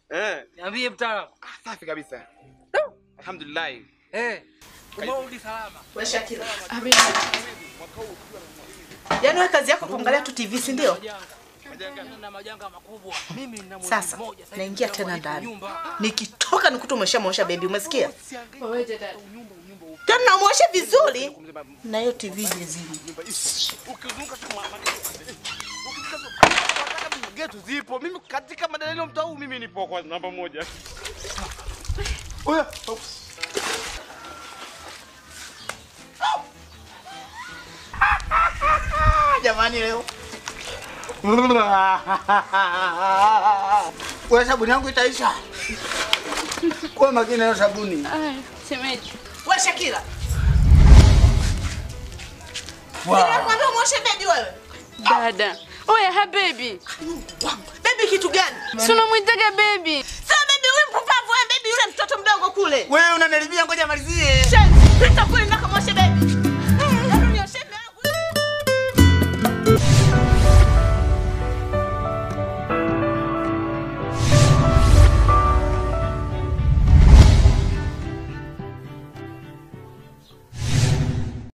Eh, Niambie mtaalamu. safi kabisa. Alhamdulillah. Eh. Umerudi salama. Wewe Shakira. Yaani wewe kazi yako kuangalia tu TV si ndio? Na majanga makubwa. Mimi nina mwezi Sasa mmoja sasa naingia hivi tena kwa ndani. nyumba. Nikitoka nikuta umeshamwosha bebi, umesikia? Wewe dada. Tena namwosha vizuri na hiyo TV jezini. Ukizunguka tu mama. Getu zipo. Mimi katika madalili ya mtaa huu mimi nipo kwa namba moja. Oya. Jamani leo. Wewe sabuni yangu itaisha. Kwa makini na sabuni. Aya, shemeji. Wewe Shakira. Wow. Ninakwambia umwoshe bebi wewe. Dada. Oya, ha baby. Bebi kitu gani? Si unamwitaga baby. Sasa bebi huyu mpumbavu wewe bebi yule mtoto mdogo kule. Wewe unanilibia ngoja malizie. Shenzi, pita kule na